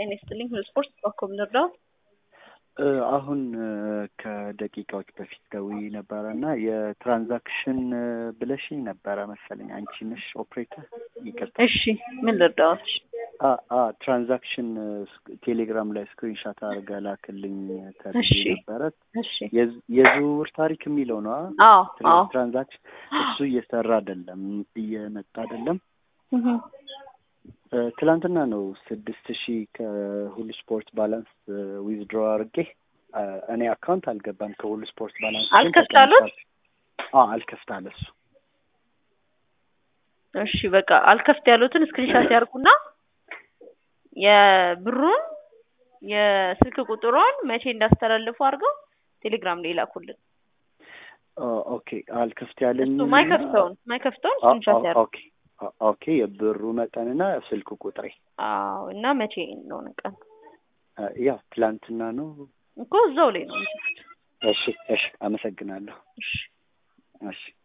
ጤና ይስጥልኝ። ሁሉ ስፖርት በኮም ልርዳዎት? አሁን ከደቂቃዎች በፊት ደውዬ ነበረ እና የትራንዛክሽን ብለሽኝ ነበረ መሰለኝ። አንቺ ነሽ ኦፕሬተር? ይቅርታ። እሺ ምን ልርዳዎት? ትራንዛክሽን ቴሌግራም ላይ ስክሪንሻት አድርገህ ላክልኝ ተብዬ እሺ። ነበረ። እሺ የዝ- የዝውውር ታሪክ የሚለው ነው አ? አዎ ትራ- አዎ ትራንዛክሽን እሱ እየሰራ አይደለም፣ እየመጣ አይደለም። እህ፣ እ፣ ትላንትና ነው ስድስት ሺህ ከሁሉ ስፖርት ባላንስ ዊዝድሮ አድርጌ እ፣ እኔ አካውንት አልገባም ከሁሉ ስፖርት ባላንስ ግን አልከፍት አሉት? ተቀምጧል። አዎ አልከፍት አለ እሱ። እሺ በቃ አልከፍት ያሉትን ስክሪንሻት ያርጉና የብሩን የስልክ ቁጥሩን መቼ እንዳስተላልፉ አድርገው ቴሌግራም ላይ ላኩልን። ኦ፣ ኦኬ አልከፍት ያለኝ እሱ ማይከፍተውን ማይከፍተውን ስክሪንሻት ያርጉ። ኦኬ ኦ- ኦኬ የብሩ መጠንና ስልክ ቁጥሬ አዎ እና መቼ እንደሆነ ቀን እ፣ ያው ትላንትና ነው። እኮ እዛው ላይ ነው የሚጽፉት። እሺ እሺ፣ አመሰግናለሁ። እሺ እሺ